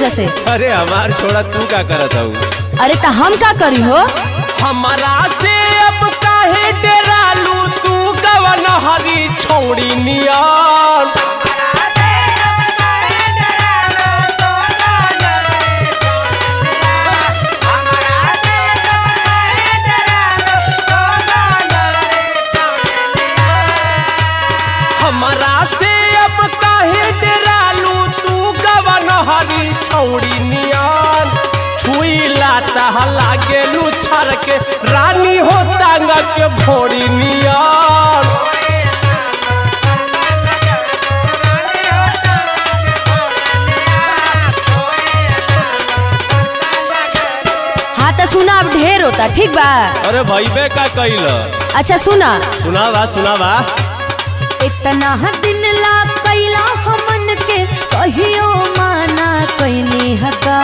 वजह से अरे हमार छोड़ा तू का करत हूँ अरे तो हम का करी हो हमारा से अब काहे डरालू तू कवन हरी छोड़ी नियान हमारा से अब काहे डरालू तू कवन हरी छोड़ी नियान छुई लाता लागे लुछर के रानी हो तांगा के घोड़ी नियान हाँ तो सुना अब ढेर होता ठीक बा अरे भैबे का कैल अच्छा सुना सुनावा सुनावा इतना दिन ला कैला हमन के कहियो माना कैनी हका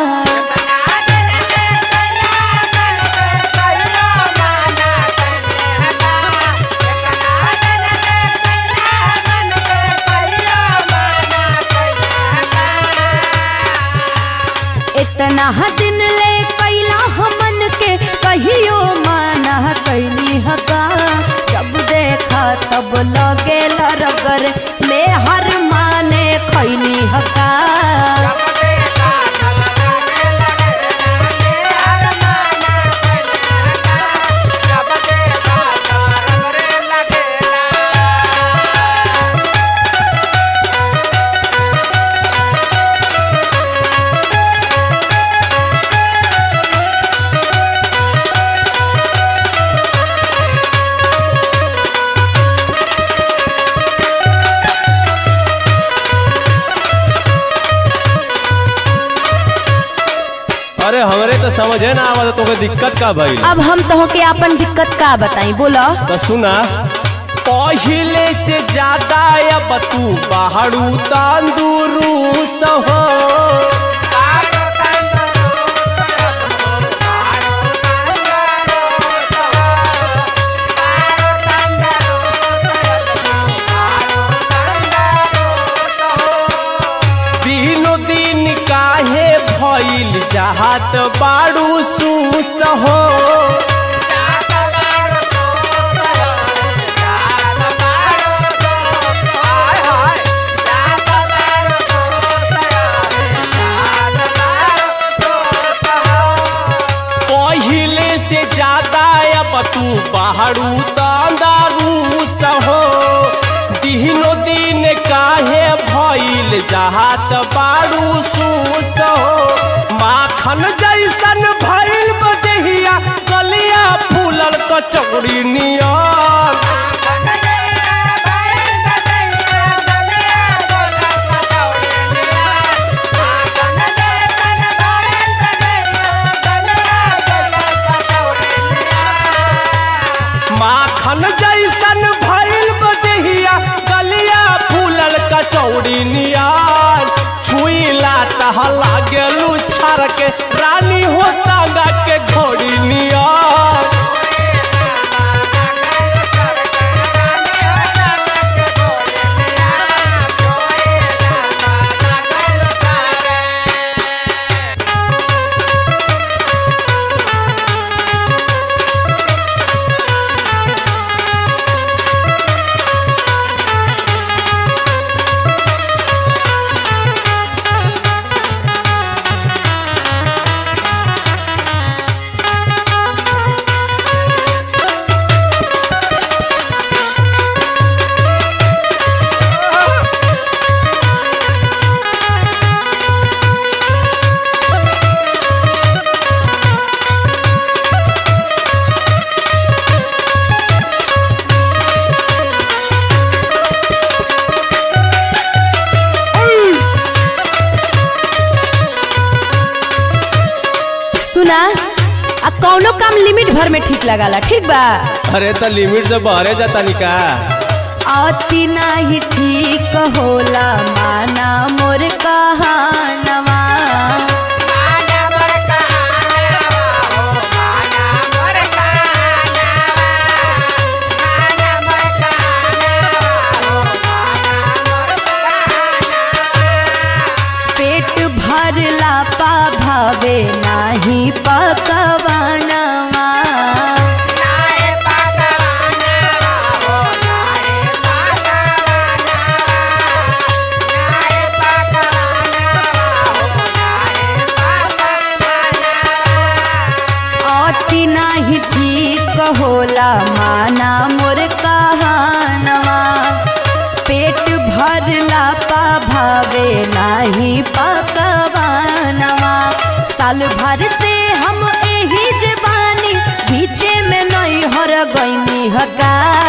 इतना दिन ले कैला हमन के कहियो माना कैनी हका जब देखा तब लगे रगर में हर माने खैनी हका अरे हमरे तो समझे ना आवत तोके दिक्कत का भइल अब हम तो के अपन दिक्कत का बताई बोलो तो सुना पहिले से ज्यादा अब तू बाहरू तंदुरुस्त हो दिनो दिन काहे भइल चाहत बाड़ू सुस्त हो पहिले से ज्यादा अब तू बाहरू तंदरुस्त हो दिनो दिन काहे भइल जहात बारू सुस्त हो माखन जैसन भइल बदेहिया कलिया फूलल कचौड़ी नियन माखन जैसन भइल बदेहिया गलिया फूलल कचौड़ी नियान छुईला तहला गेलू छर के रानी हो तांगा के घोड़ी नियान सुना आ कौनो काम लिमिट भर में ठीक लगाला ठीक बा अरे तो लिमिट से बहरे जाता निका अति नाही ठीक होला माना मोर कहानवा पेट भरला होला माना मोर कहानवा पेट भरला पा भावे नाही पकवानवा साल भर से हम एही जबानी बीचे में नहीं हर गईनी हका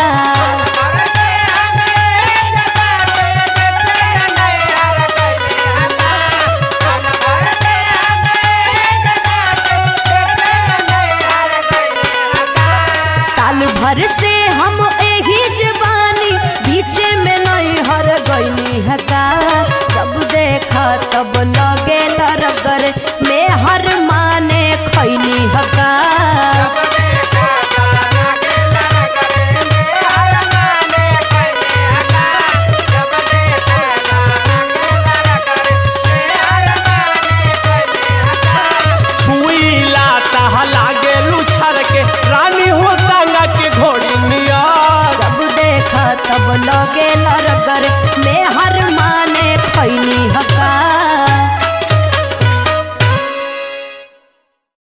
साल भर से हम एही जवानी बीच में नहीं हर गईनी हका जब देखा तब